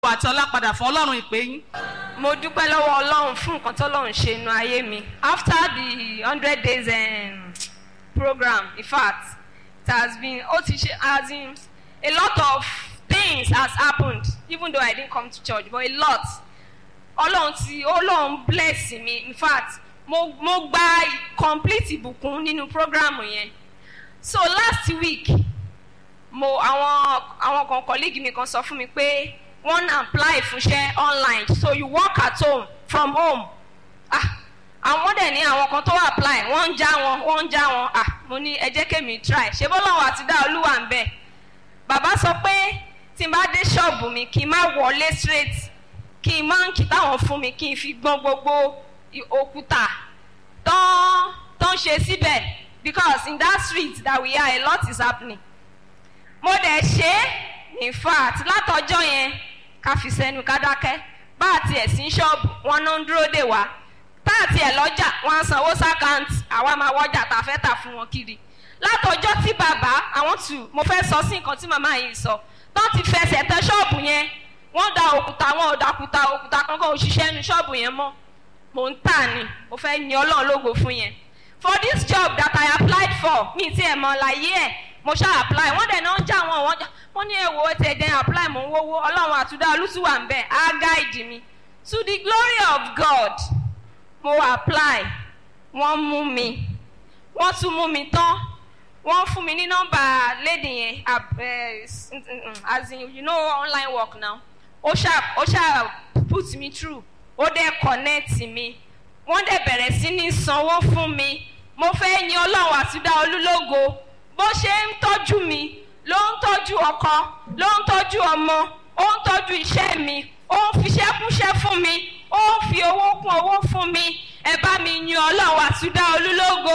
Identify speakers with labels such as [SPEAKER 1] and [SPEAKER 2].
[SPEAKER 1] àti ọlá padà fún ọlọ́run ìpè yín.
[SPEAKER 2] mo dúpẹ́ lọ́wọ́ ọlọ́run fún nǹkan tọ́lọ́run ṣe inú ayé mi after the hundred days um, program in fact it has been ó ti ṣe as in a lot of things has happened even though I didn't come to church but a lot ọlọ́run ti ọlọ́run bless mi in fact mo mo gba complete ìbùkún nínú program yẹn so last week mo àwọn àwọn kan colleague mi kan sọ fún mi pé wọ́n apply fúnṣẹ́ online so you work at home from home ah àwọn dẹ̀ ní àwọn kan tó apply wọ́n ń já wọn wọ́n ń já wọn ah mo ní ẹ jẹ́ kémi try ṣé bọ́lọ́wọ́ àti dá olúwa ń bẹ̀ bàbá sọ pé tí n bá dé ṣọ́ọ̀bù mi kí n má wọlé straight kí n má ń kí táwọn fún mi kí n fi gbọ́n gbogbo òkúta tán tán ṣe síbẹ̀ because in that street that we are a lot is happening mo dẹ̀ ṣe é in fact látọjọ́ yẹn ká fi sẹ́nu ká dákẹ́ bá a tiẹ̀ sí ṣọ́ọ̀bù wọn náà ń dúró dè wá tá a tiẹ̀ lọ́jà wọn á sanwó sákàǹtì àwa máa wọ́jà tá a fẹ́ tà fún wọn kiri látọjọ́ tí bàbá àwọn tù mo fẹ́ sọ sí nǹkan tí màmá yìí sọ tó ti fẹsẹ̀ tẹ ṣọ́ọ̀bù yẹn wọ́n da òkúta wọn ò dàkúta òkúta kankan òṣìṣẹ́ nu ṣọ́ọ̀bù yẹn mọ́ mò ń tà ní mo fẹ́ yin ọlọ́run lógo fún yẹn for this job that I applied for mi ti ẹ̀ mọ̀ láyé ẹ̀ mo ṣáà apply wọ́n dẹ̀ náà ń já wọn wọ́n wọ́n ní èwo ti ẹ̀dẹ̀ apply mò ń wówó ọlọ́run àtúndá olùtúwà ń bẹ̀ á guide mi to the glory of God mo apply wọ́n mú mi wọ́n tún mú mi tán wọ́n fún mi ní nọ́mbà lady yẹn as in you know online work now ó ṣáà ó ṣáà put me through ó dẹ̀ connect mi wọ́n dẹ̀ bẹ̀rẹ̀ sí ní sanwó fún mi mo fẹ́ yin ọlọ́run àtúndá olúlógo bó ṣe ń tọ́jú mi ló ń tọ́jú ọkọ ló ń tọ́jú ọmọ ó ń tọ́jú iṣẹ́ mi ó ń fiṣẹ́ kúṣẹ́ fún mi ó ń fi owó kún owó fún mi ẹ bá mi yin ọlọ́run àtúndá olúlógo.